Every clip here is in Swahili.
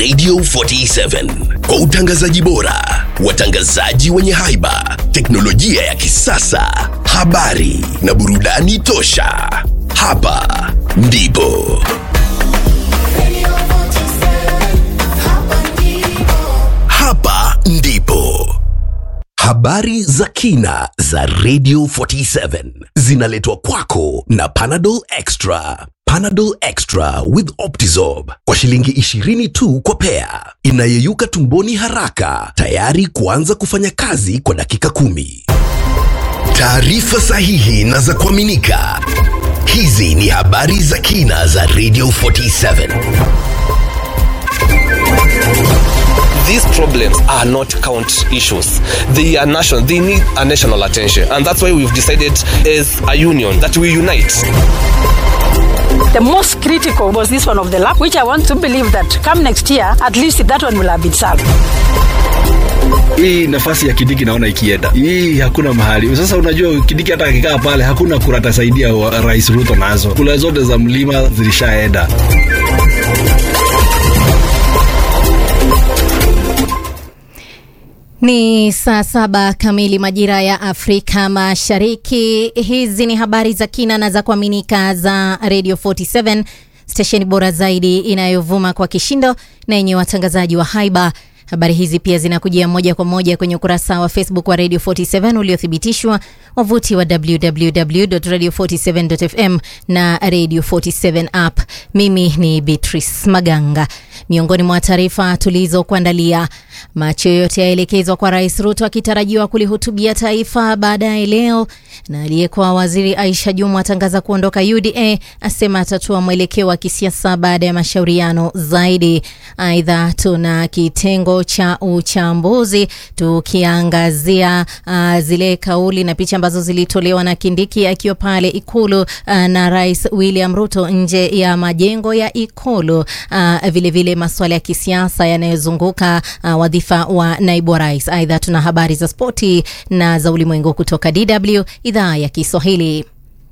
Radio 47 kwa utangazaji bora, watangazaji wenye haiba, teknolojia ya kisasa, habari na burudani tosha. Hapa ndipo hapa ndipo habari za kina za Radio 47 zinaletwa kwako na Panadol Extra. Panadol Extra with Optizorb kwa shilingi 20 tu kwa pea, inayeyuka tumboni haraka, tayari kuanza kufanya kazi kwa dakika kumi. Taarifa sahihi na za kuaminika. Hizi ni habari za kina za Radio 47. these problems are not count issues. They are national. They need a national attention, and that's why we've decided as a union that we unite. The most critical was this one of the lab, which I want to believe that come next year, at least that one will have been solved. hii nafasi ya Kidiki naona ikienda hii, hakuna mahali sasa. Unajua Kidiki hata akikaa pale hakuna kura atasaidia wa- Rais Ruto nazo, kura zote za mlima zilishaenda. Ni saa saba kamili majira ya Afrika Mashariki. Hizi ni habari za kina na za kuaminika za Radio 47 stesheni bora zaidi inayovuma kwa kishindo na yenye watangazaji wa haiba. Habari hizi pia zinakujia moja kwa moja kwenye ukurasa wa Facebook wa Radio 47 uliothibitishwa, wavuti wa www.radio47.fm na Radio 47 app. Mimi ni Beatrice Maganga. Miongoni mwa taarifa tulizokuandalia, macho yote yaelekezwa kwa Rais Ruto akitarajiwa kulihutubia taifa baadaye leo, na aliyekuwa waziri Aisha Jumwa atangaza kuondoka UDA, asema atatoa mwelekeo wa kisiasa baada ya mashauriano zaidi. Aidha, tuna kitengo cha uchambuzi tukiangazia uh, zile kauli na picha ambazo zilitolewa na Kindiki akiwa pale Ikulu uh, na Rais William Ruto nje ya majengo ya Ikulu. Uh, vile vile masuala ya kisiasa yanayozunguka uh, wadhifa wa naibu wa rais. Aidha, tuna habari za spoti na za ulimwengu kutoka DW idhaa ya Kiswahili.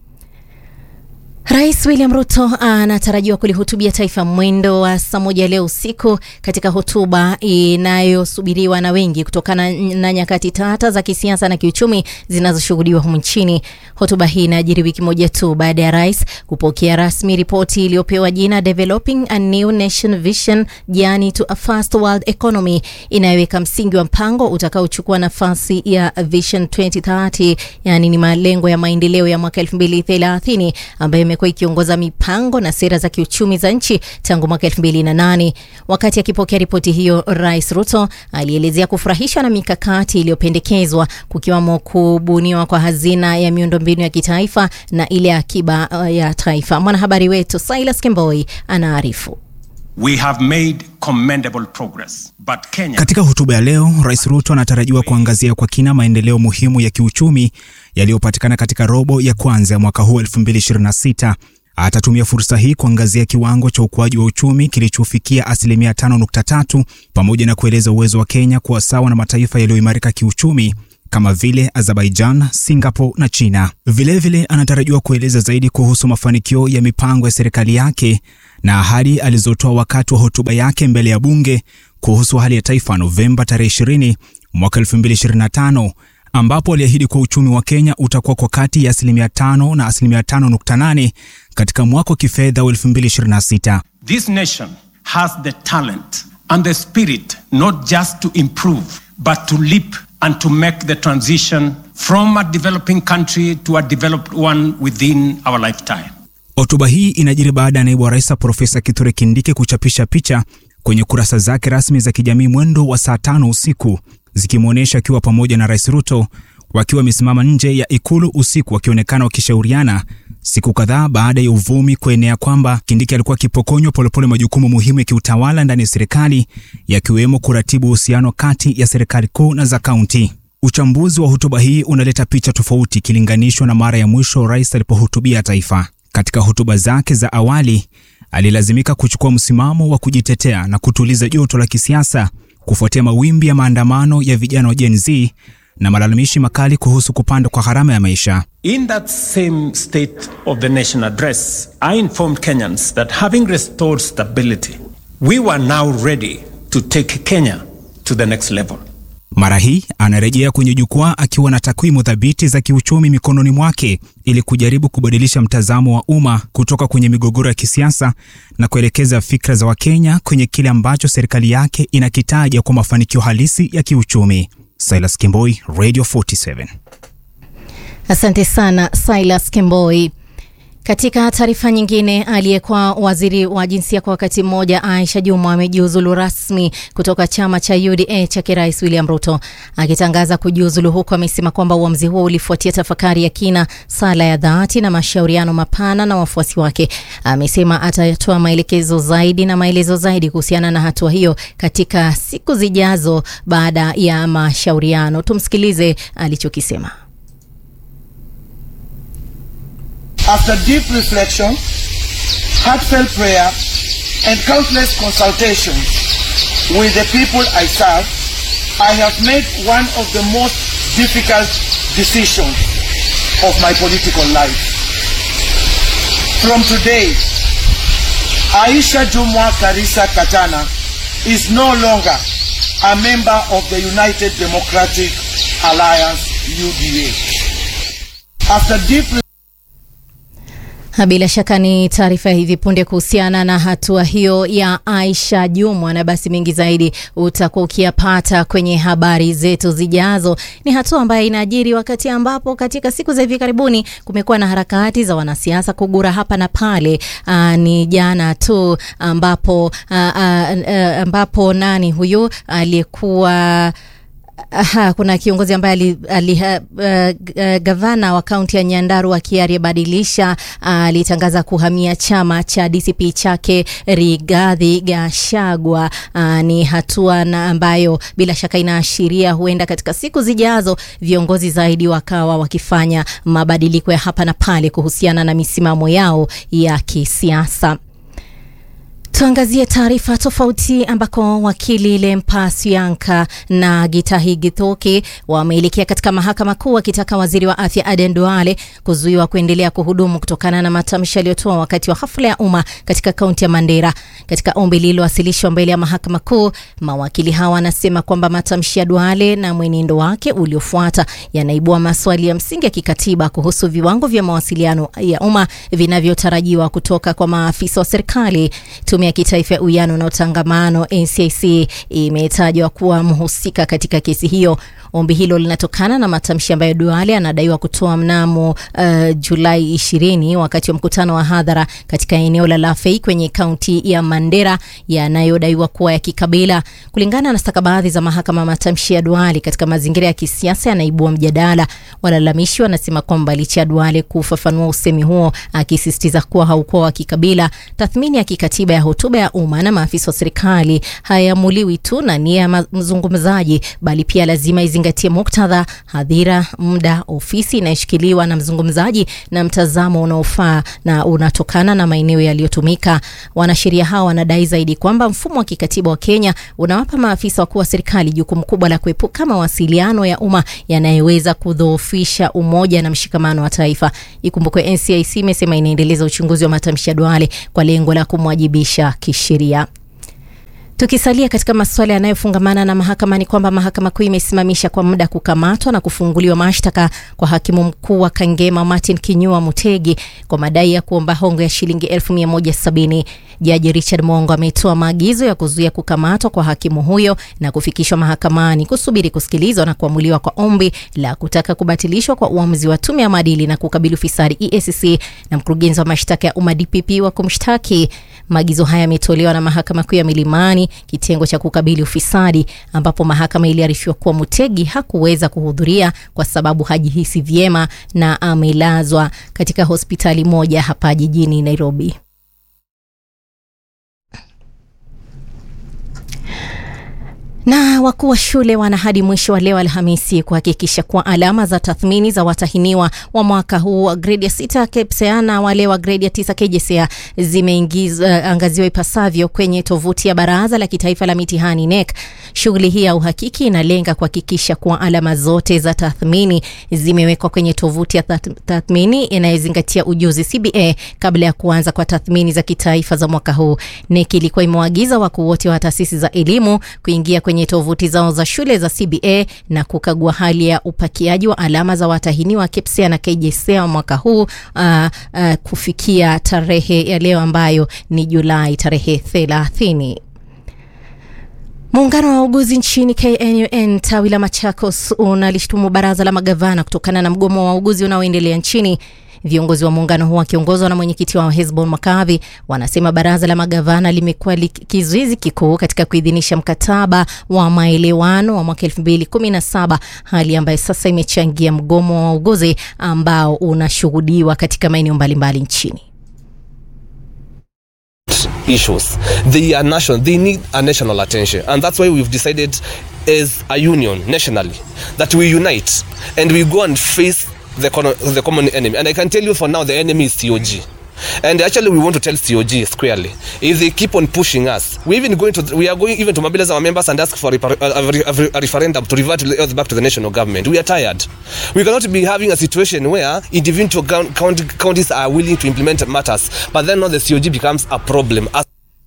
Rais William Ruto anatarajiwa kulihutubia taifa mwendo wa saa moja leo usiku katika hotuba inayosubiriwa na wengi kutokana na nyakati tata za kisiasa na kiuchumi zinazoshuhudiwa humu nchini. Hotuba hii inajiri wiki moja tu baada ya rais kupokea rasmi ripoti iliyopewa jina Developing a New Nation Vision Journey to a First World Economy inayoweka msingi wa mpango utakaochukua nafasi ya Vision 2030, yani ni malengo ya maendeleo ya mwaka 2030 ambayo imekuwa ikiongoza mipango na sera za kiuchumi za nchi tangu mwaka 2008. Wakati akipokea ripoti hiyo, Rais Ruto alielezea kufurahishwa na mikakati iliyopendekezwa kukiwamo kubuniwa kwa hazina ya miundombinu ya kitaifa na ile akiba uh, ya taifa. Mwanahabari wetu Silas Kemboi anaarifu. We have made commendable progress, but Kenya Katika hotuba ya leo, Rais Ruto anatarajiwa kuangazia kwa kina maendeleo muhimu ya kiuchumi yaliyopatikana katika robo ya kwanza ya mwaka huu 2026. Atatumia fursa hii kuangazia kiwango cha ukuaji wa uchumi kilichofikia asilimia 5.3 pamoja na kueleza uwezo wa Kenya kuwa sawa na mataifa yaliyoimarika kiuchumi kama vile Azerbaijan, Singapore na China. Vilevile vile anatarajiwa kueleza zaidi kuhusu mafanikio ya mipango ya serikali yake na ahadi alizotoa wakati wa hotuba yake mbele ya bunge kuhusu hali ya taifa Novemba tarehe 20 mwaka 2025 ambapo aliahidi kuwa uchumi wa Kenya utakuwa kwa kati ya asilimia 5 na asilimia 5.8 katika mwaka wa kifedha wa 2026. this nation has the talent and the spirit not just to improve, but to leap and to make the transition from a developing country to a developed one within our lifetime. Hotuba hii inajiri baada ya naibu wa rais Profesa Kithure Kindiki kuchapisha picha kwenye kurasa zake rasmi za kijamii mwendo wa saa tano usiku zikimwonyesha akiwa pamoja na Rais Ruto wakiwa wamesimama nje ya ikulu usiku wakionekana wakishauriana, siku kadhaa baada ya uvumi kuenea kwamba Kindiki alikuwa akipokonywa polepole majukumu muhimu ya kiutawala ndani ya serikali yakiwemo kuratibu uhusiano kati ya serikali kuu na za kaunti. Uchambuzi wa hotuba hii unaleta picha tofauti ikilinganishwa na mara ya mwisho rais alipohutubia taifa. Katika hotuba zake za awali alilazimika kuchukua msimamo wa kujitetea na kutuliza joto la kisiasa kufuatia mawimbi ya maandamano ya vijana wa Gen Z na malalamishi makali kuhusu kupanda kwa gharama ya maisha. In that same State of the Nation address, I informed Kenyans that having restored stability, we were now ready to take Kenya to the next level. Mara hii anarejea kwenye jukwaa akiwa na takwimu thabiti za kiuchumi mikononi mwake ili kujaribu kubadilisha mtazamo wa umma kutoka kwenye migogoro ya kisiasa na kuelekeza fikra za Wakenya kwenye kile ambacho serikali yake inakitaja kwa mafanikio halisi ya kiuchumi. Silas Kimboi, Radio 47. Asante sana Silas Kemboi. Katika taarifa nyingine, aliyekuwa waziri wa jinsia kwa wakati mmoja Aisha Jumwa amejiuzulu rasmi kutoka chama cha UDA chake Rais William Ruto. Akitangaza kujiuzulu huko, amesema kwamba uamuzi huo ulifuatia tafakari ya kina, sala ya dhati na mashauriano mapana na wafuasi wake. Amesema atatoa maelekezo zaidi na maelezo zaidi kuhusiana na hatua hiyo katika siku zijazo baada ya mashauriano. Tumsikilize alichokisema. After deep reflection, heartfelt prayer, and countless consultations with the people I serve, I have made one of the most difficult decisions of my political life. From today, Aisha Jumwa Karisa Katana is no longer a member of the United Democratic Alliance UDA. After deep Bila shaka ni taarifa ya hivi punde kuhusiana na hatua hiyo ya Aisha Jumwa, na basi mengi zaidi utakuwa ukiyapata kwenye habari zetu zijazo. Ni hatua ambayo inajiri wakati ambapo katika siku za hivi karibuni kumekuwa na harakati za wanasiasa kugura hapa na pale. Aa, ni jana tu ambapo aa, aa, ambapo nani huyu aliyekuwa Aha, kuna kiongozi ambaye ali, ali, uh, uh, gavana wa kaunti ya Nyandarua Kiari badilisha alitangaza uh, kuhamia chama cha DCP chake Rigathi Gachagua. Uh, ni hatua na ambayo bila shaka inaashiria huenda katika siku zijazo viongozi zaidi wakawa wakifanya mabadiliko ya hapa na pale kuhusiana na misimamo yao ya kisiasa. Tuangazie taarifa tofauti ambako wakili Lempas Yanka na Gitahi Githoki wameelekea katika mahakama kuu wakitaka waziri wa afya Aden Duale kuzuiwa kuendelea kuhudumu kutokana na matamshi aliyotoa wakati wa hafla ya umma katika kaunti ya Mandera. Katika ombi lililowasilishwa mbele ya mahakama kuu, mawakili hawa wanasema kwamba matamshi ya Duale na mwenendo wake uliofuata yanaibua maswali ya msingi ya kikatiba kuhusu viwango vya mawasiliano ya umma vinavyotarajiwa kutoka kwa maafisa wa serikali. Tume ya kitaifa ya uwiano na utangamano NCIC imetajwa kuwa mhusika katika kesi hiyo. Ombi hilo linatokana na matamshi ambayo Duale anadaiwa kutoa mnamo uh, Julai 20 wakati wa mkutano wa hadhara katika eneo la Lafey kwenye kaunti ya Mandera yanayodaiwa kuwa ya kikabila. Kulingana na stakabadhi za mahakama, matamshi ya Duale katika mazingira ya kisiasa yanaibua mjadala. Walalamishi wanasema kwamba licha ya Duale kufafanua usemi huo akisisitiza kuwa haukuwa wa kikabila, tathmini ya kikatiba ya hotuba ya umma na maafisa wa serikali hayaamuliwi tu na nia ya mzungumzaji, bali pia lazima izingatie muktadha, hadhira, muda, ofisi inayoshikiliwa na mzungumzaji na mtazamo unaofaa na unatokana na maeneo yaliyotumika. Wanasheria hao wanadai zaidi kwamba mfumo wa kikatiba wa Kenya unawapa maafisa wakuu wa serikali jukumu kubwa la kuepuka mawasiliano ya umma yanayoweza kudhoofisha umoja na mshikamano wa taifa. Ikumbukwe NCIC imesema inaendeleza uchunguzi wa matamshi ya Duale kwa lengo la kumwajibisha kisheria. Tukisalia katika masuala yanayofungamana na mahakama ni kwamba mahakama kuu imesimamisha kwa muda kukamatwa na kufunguliwa mashtaka kwa hakimu mkuu wa Kangema Martin Kinyua Mutegi kwa madai ya kuomba hongo ya shilingi elfu mia moja sabini. Jaji Richard Mongo ametoa maagizo ya kuzuia kukamatwa kwa hakimu huyo na kufikishwa mahakamani kusubiri kusikilizwa na kuamuliwa kwa ombi la kutaka kubatilishwa kwa uamuzi wa tume ya maadili na kukabili ufisadi EACC na mkurugenzi wa mashtaka ya umma DPP wa kumshtaki. Maagizo haya yametolewa na mahakama kuu ya Milimani kitengo cha kukabili ufisadi, ambapo mahakama iliarifiwa kuwa Mutegi hakuweza kuhudhuria kwa sababu hajihisi vyema na amelazwa katika hospitali moja hapa jijini Nairobi. Na wakuu wa shule wana hadi mwisho wa leo Alhamisi kuhakikisha kuwa alama za tathmini za watahiniwa wa mwaka huu wa gredi ya sita KPSEA na wale wa gredi ya tisa KJSEA zimeangaziwa uh, ipasavyo kwenye tovuti ya Baraza la Kitaifa la Mitihani NEC. Shughuli hii ya uhakiki inalenga kuhakikisha kuwa alama zote za tathmini zimewekwa kwenye tovuti ya tath tathmini inayozingatia ujuzi CBA kabla ya kuanza kwa tathmini za kitaifa za mwaka huu. NEC ilikuwa imewaagiza wakuu wote wa taasisi za elimu kuingia kwenye tovuti zao za shule za CBA na kukagua hali ya upakiaji wa alama za watahiniwa KPSEA na KJSEA mwaka huu uh, uh, kufikia tarehe ya leo ambayo ni Julai tarehe thelathini. Muungano wa wauguzi nchini KNUN tawi la Machakos unalishtumu baraza la magavana kutokana na mgomo wa wauguzi unaoendelea nchini. Viongozi wa muungano huo wakiongozwa na mwenyekiti wao Hesbon Makavi wanasema baraza la magavana limekuwa kizuizi kikuu katika kuidhinisha mkataba wa maelewano wa mwaka 2017, hali ambayo sasa imechangia mgomo wa wauguzi ambao unashuhudiwa katika maeneo mbalimbali nchini. issues. They are national. They need a national attention, and that's why we've decided, as a union nationally, that we unite and we go and face the common, the common enemy. And I can tell you for now, the enemy is COG. And actually, we want to tell COG squarely if they keep on pushing us, we even going to we are going even to mobilize our members and ask for a, a, a referendum to revert to back to the national government. We are tired. We cannot be having a situation where individual county, counties are willing to implement matters, but then now the COG becomes a problem. As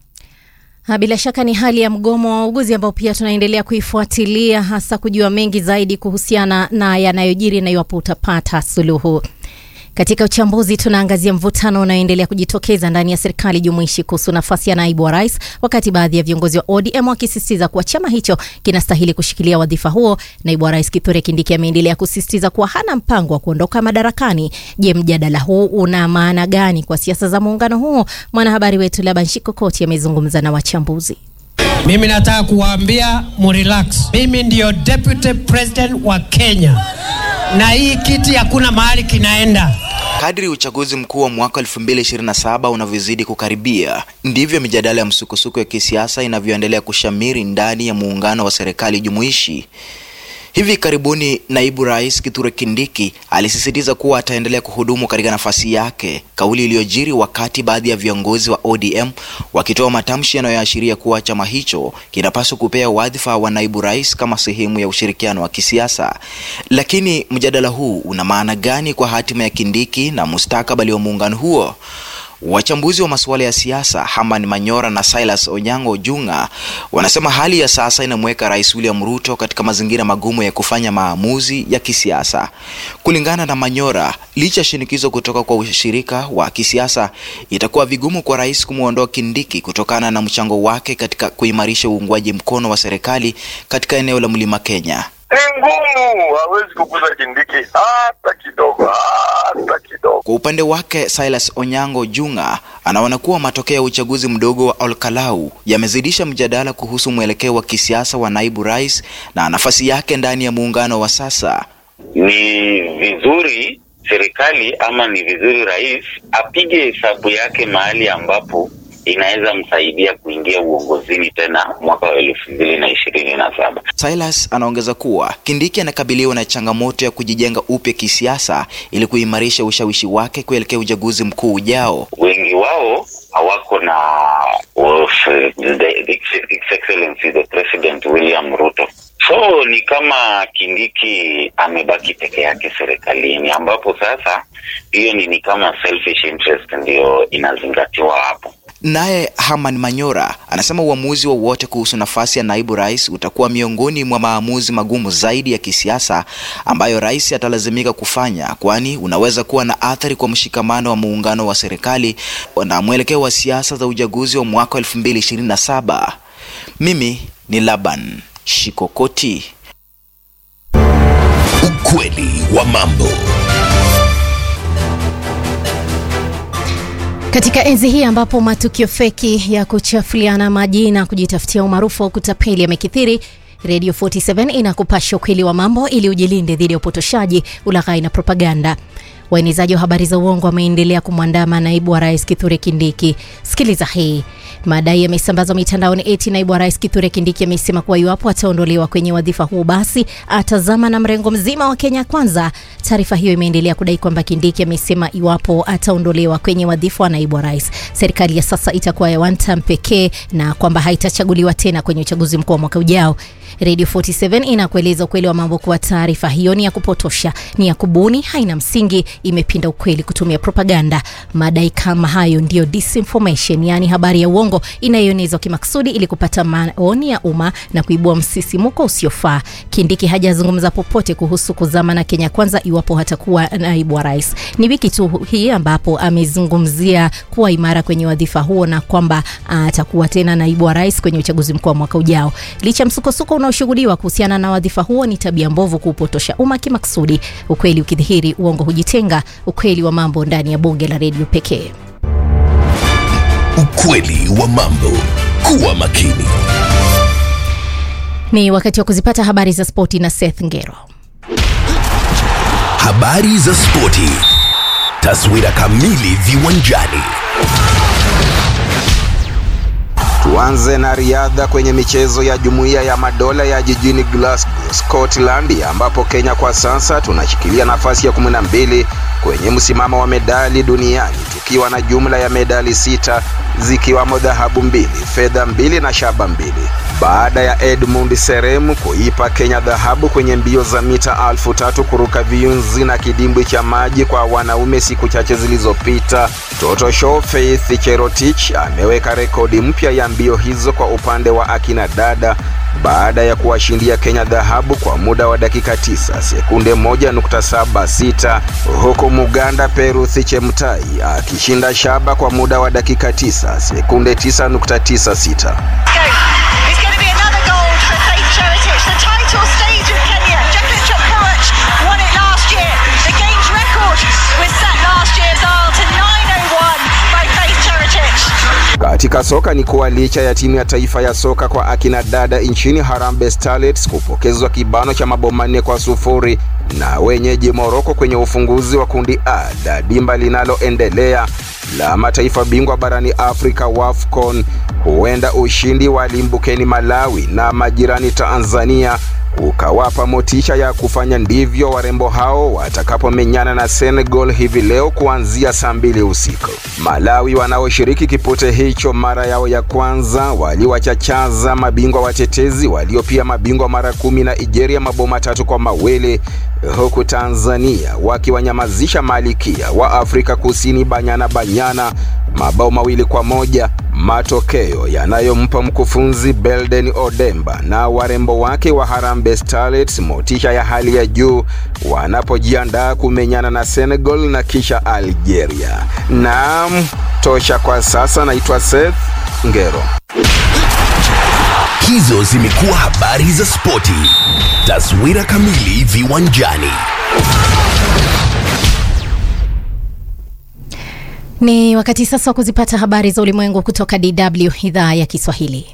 Bila shaka ni hali ya mgomo wa wauguzi ambao pia tunaendelea kuifuatilia hasa kujua mengi zaidi kuhusiana na yanayojiri na iwapo utapata suluhu. Katika uchambuzi tunaangazia mvutano unaoendelea kujitokeza ndani ya serikali jumuishi kuhusu nafasi ya naibu wa rais, wakati baadhi ya viongozi wa ODM wakisisitiza kuwa chama hicho kinastahili kushikilia wadhifa huo. Naibu wa rais Kithure Kindiki ameendelea kusisitiza kuwa hana mpango wa kuondoka madarakani. Je, mjadala huu una maana gani kwa siasa za muungano huo? Mwanahabari wetu Laban Shikokoti amezungumza na wachambuzi. Mimi nataka kuwaambia murelax, mimi ndio deputy president wa Kenya na hii kiti hakuna mahali kinaenda. Kadri uchaguzi mkuu wa mwaka 2027 unavyozidi kukaribia, ndivyo mijadala ya msukosuko ya kisiasa inavyoendelea kushamiri ndani ya muungano wa serikali jumuishi. Hivi karibuni naibu rais Kithure Kindiki alisisitiza kuwa ataendelea kuhudumu katika nafasi yake, kauli iliyojiri wakati baadhi ya viongozi wa ODM wakitoa matamshi yanayoashiria kuwa chama hicho kinapaswa kupea wadhifa wa naibu rais kama sehemu ya ushirikiano wa kisiasa. Lakini mjadala huu una maana gani kwa hatima ya Kindiki na mustakabali wa muungano huo? Wachambuzi wa masuala ya siasa Haman Manyora na Silas Onyango Ojunga wanasema hali ya sasa inamweka Rais William Ruto katika mazingira magumu ya kufanya maamuzi ya kisiasa. Kulingana na Manyora, licha ya shinikizo kutoka kwa ushirika wa kisiasa, itakuwa vigumu kwa rais kumwondoa Kindiki kutokana na mchango wake katika kuimarisha uungwaji mkono wa serikali katika eneo la Mlima Kenya. Ni ngumu, hawezi kukuza Kindiki hata kidogo, hata kidogo. Kwa upande wake Silas Onyango Junga anaona kuwa matokeo ya uchaguzi mdogo wa Olkalau yamezidisha mjadala kuhusu mwelekeo wa kisiasa wa naibu rais na nafasi yake ndani ya muungano wa sasa. Ni vizuri serikali ama ni vizuri rais apige hesabu yake mahali ambapo inaweza msaidia kuingia uongozini tena mwaka wa elfu mbili na ishirini na saba. Silas anaongeza kuwa Kindiki anakabiliwa na changamoto ya kujijenga upya kisiasa ili kuimarisha ushawishi wake kuelekea uchaguzi mkuu ujao. Wengi wao hawako na of, the, the, His Excellency the President William Ruto. So ni kama Kindiki amebaki peke yake serikalini, ambapo sasa hiyo ni, ni kama selfish interest ndio inazingatiwa hapo. Naye Haman Manyora anasema uamuzi wowote kuhusu nafasi ya naibu rais utakuwa miongoni mwa maamuzi magumu zaidi ya kisiasa ambayo rais atalazimika kufanya, kwani unaweza kuwa na athari kwa mshikamano wa muungano wa serikali na mwelekeo wa siasa za uchaguzi wa mwaka 2027. Mimi ni Laban Shikokoti. Ukweli wa mambo. Katika enzi hii ambapo matukio feki ya kuchafuliana majina, kujitafutia umaarufu wa kutapeli yamekithiri, Radio 47 inakupasha ukweli wa mambo ili ujilinde dhidi ya upotoshaji, ulaghai na propaganda. Waenezaji wa habari za uongo wameendelea kumwandama naibu wa rais Kithure Kindiki. Sikiliza hii. Madai yamesambazwa mitandaoni eti naibu wa rais Kithure Kindiki amesema kuwa iwapo ataondolewa kwenye wadhifa huo, basi atazama na mrengo mzima wa Kenya Kwanza. Taarifa hiyo imeendelea kudai kwamba Kindiki amesema iwapo ataondolewa kwenye wadhifa wa naibu wa rais, serikali ya sasa itakuwa ya one term pekee na kwamba haitachaguliwa tena kwenye uchaguzi mkuu wa mwaka ujao. Radio 47 inakueleza ukweli wa mambo kuwa taarifa hiyo ni ya kupotosha, ni ya kubuni, haina msingi, imepinda ukweli kutumia propaganda. Madai kama hayo ndiyo disinformation, yaani habari ya uongo inayoenezwa kimakusudi ili kupata maoni ya umma na kuibua msisimuko usiofaa. Kindiki hajazungumza popote kuhusu kuzama na Kenya Kwanza iwapo hatakuwa naibu wa rais. Ni wiki tu hii ambapo amezungumzia kuwa imara kwenye wadhifa huo na kwamba atakuwa tena naibu wa rais kwenye uchaguzi mkuu wa mwaka ujao. Licha msukosuko unaoshuhudiwa kuhusiana na wadhifa huo, ni tabia mbovu kuupotosha umma kimakusudi. Ukweli ukidhihiri, uongo hujitenga. Ukweli wa mambo ndani ya bunge la redio pekee. Ukweli wa mambo. Kuwa makini. Ni wakati wa kuzipata habari za spoti na Seth Ngero. Habari za spoti. Taswira kamili viwanjani. Tuanze na riadha kwenye michezo ya Jumuiya ya Madola ya jijini Glasgow, Scotland, ambapo Kenya kwa sasa tunashikilia nafasi ya kumi na mbili kwenye msimamo wa medali duniani tukiwa na jumla ya medali sita zikiwamo dhahabu mbili, fedha mbili na shaba mbili, baada ya Edmund Serem kuipa Kenya dhahabu kwenye mbio za mita alfu tatu kuruka viunzi na kidimbwi cha maji kwa wanaume siku chache zilizopita. Toto Show Faith Cherotich ameweka rekodi mpya ya mbio hizo kwa upande wa akina dada baada ya kuwashindia Kenya dhahabu kwa muda wa dakika 9 sekunde 1.76 huku Muganda Peruth Chemtai akishinda shaba kwa muda wa dakika 9 sekunde 9.96. Katika soka ni kuwa licha ya timu ya taifa ya soka kwa akina dada nchini Harambee Starlets kupokezwa kibano cha mabao manne kwa sufuri na wenyeji Moroko kwenye ufunguzi wa kundi A la dimba linaloendelea la mataifa bingwa barani Afrika WAFCON, huenda ushindi wa limbukeni Malawi na majirani Tanzania ukawapa motisha ya kufanya ndivyo warembo hao watakapomenyana na Senegal hivi leo kuanzia saa mbili usiku. Malawi wanaoshiriki kipute hicho mara yao ya kwanza waliwachachaza mabingwa watetezi walio pia mabingwa mara kumi na Nigeria mabao matatu kwa mawili huku Tanzania wakiwanyamazisha malikia wa Afrika Kusini Banyana Banyana mabao mawili kwa moja, matokeo yanayompa mkufunzi Belden Odemba na warembo wake wa Harambee Starlets motisha ya hali ya juu wanapojiandaa kumenyana na Senegal na kisha Algeria. Naam, tosha kwa sasa. Naitwa Seth Ngero. Hizo zimekuwa habari za spoti. Taswira kamili viwanjani. Ni wakati sasa wa kuzipata habari za ulimwengu kutoka DW idhaa ya Kiswahili.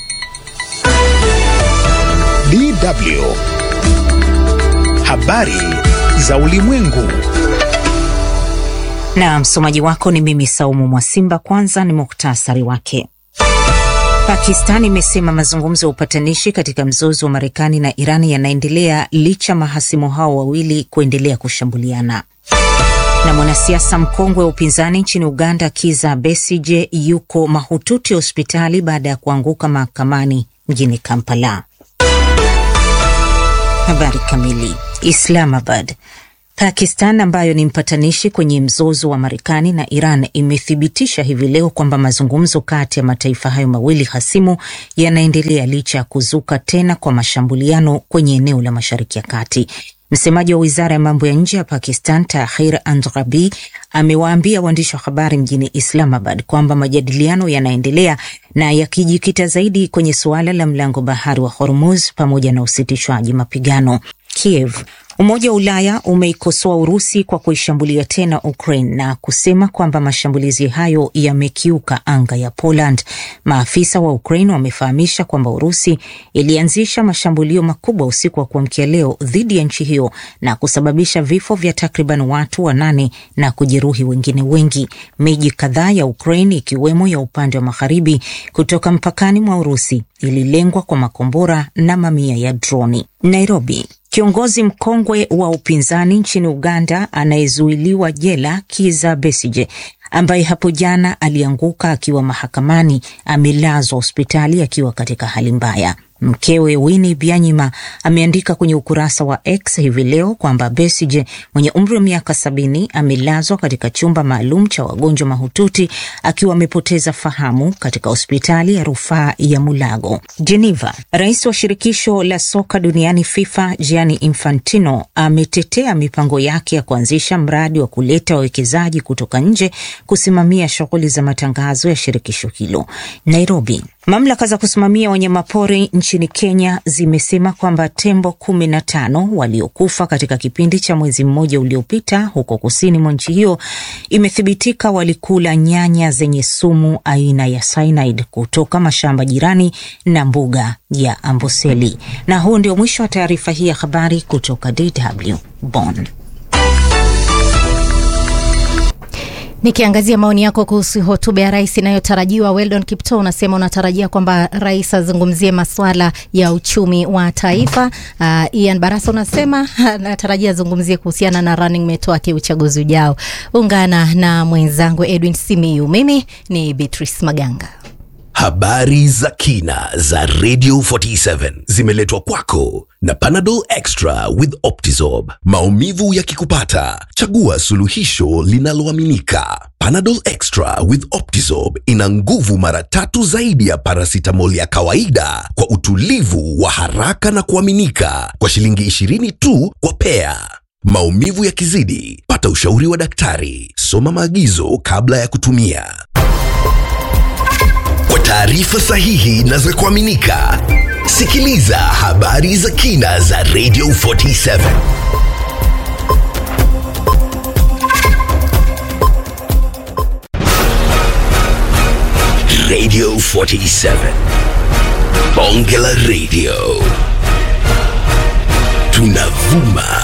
DW habari za ulimwengu. Na msomaji wako ni mimi Saumu Mwasimba. Kwanza ni muktasari wake. Pakistan imesema mazungumzo ya upatanishi katika mzozo wa Marekani na Iran yanaendelea licha mahasimu hao wawili kuendelea kushambuliana. Na mwanasiasa mkongwe wa upinzani nchini Uganda Kiza Besije yuko mahututi hospitali baada ya kuanguka mahakamani mjini Kampala. Habari kamili. Islamabad. Pakistan ambayo ni mpatanishi kwenye mzozo wa Marekani na Iran imethibitisha hivi leo kwamba mazungumzo kati ya mataifa hayo mawili hasimu yanaendelea licha ya kuzuka tena kwa mashambuliano kwenye eneo la Mashariki ya Kati. Msemaji wa wizara ya mambo ya nje ya Pakistan Tahir Andrabi amewaambia waandishi wa habari mjini Islamabad kwamba majadiliano yanaendelea na yakijikita zaidi kwenye suala la mlango bahari wa Hormuz pamoja na usitishwaji mapigano. Kiev. Umoja wa Ulaya umeikosoa Urusi kwa kuishambulia tena Ukraine na kusema kwamba mashambulizi hayo yamekiuka anga ya Poland. Maafisa wa Ukraine wamefahamisha kwamba Urusi ilianzisha mashambulio makubwa usiku wa kuamkia leo dhidi ya nchi hiyo na kusababisha vifo vya takriban watu wanane na kujeruhi wengine wengi. Miji kadhaa ya Ukraine ikiwemo ya upande wa magharibi kutoka mpakani mwa Urusi ililengwa kwa makombora na mamia ya droni. Nairobi. Kiongozi mkongwe wa upinzani nchini Uganda anayezuiliwa jela Kiza Besije ambaye hapo jana alianguka akiwa mahakamani amelazwa hospitali akiwa katika hali mbaya. Mkewe Winnie Byanyima ameandika kwenye ukurasa wa X hivi leo kwamba Besigye mwenye umri wa miaka sabini amelazwa katika chumba maalum cha wagonjwa mahututi akiwa amepoteza fahamu katika hospitali ya rufaa ya Mulago. Geneva, rais wa shirikisho la soka duniani FIFA Gianni Infantino ametetea mipango yake ya kuanzisha mradi wa kuleta wawekezaji kutoka nje kusimamia shughuli za matangazo ya shirikisho hilo. Nairobi, Mamlaka za kusimamia wanyamapori nchini Kenya zimesema kwamba tembo kumi na tano waliokufa katika kipindi cha mwezi mmoja uliopita huko kusini mwa nchi hiyo imethibitika walikula nyanya zenye sumu aina ya cyanide kutoka mashamba jirani na mbuga ya Amboseli. Na huu ndio mwisho wa taarifa hii ya habari kutoka DW Bonn. Nikiangazia maoni yako kuhusu hotuba ya rais inayotarajiwa, Weldon Kipto unasema unatarajia kwamba rais azungumzie masuala ya uchumi wa taifa. Uh, Ian Barasa unasema anatarajia azungumzie kuhusiana na running mate wake uchaguzi ujao. Ungana na mwenzangu Edwin Simiyu. Mimi ni Beatrice Maganga. Habari za kina za Radio 47 zimeletwa kwako na Panadol Extra with Optizorb. Maumivu yakikupata, chagua suluhisho linaloaminika. Panadol Extra with Optizorb ina nguvu mara tatu zaidi ya paracetamol ya kawaida kwa utulivu wa haraka na kuaminika kwa shilingi 20 tu kwa pea. Maumivu yakizidi, pata ushauri wa daktari. Soma maagizo kabla ya kutumia. Kwa taarifa sahihi na za kuaminika, sikiliza habari za kina za Radio 47. Radio 47. Bonge la Radio. Tunavuma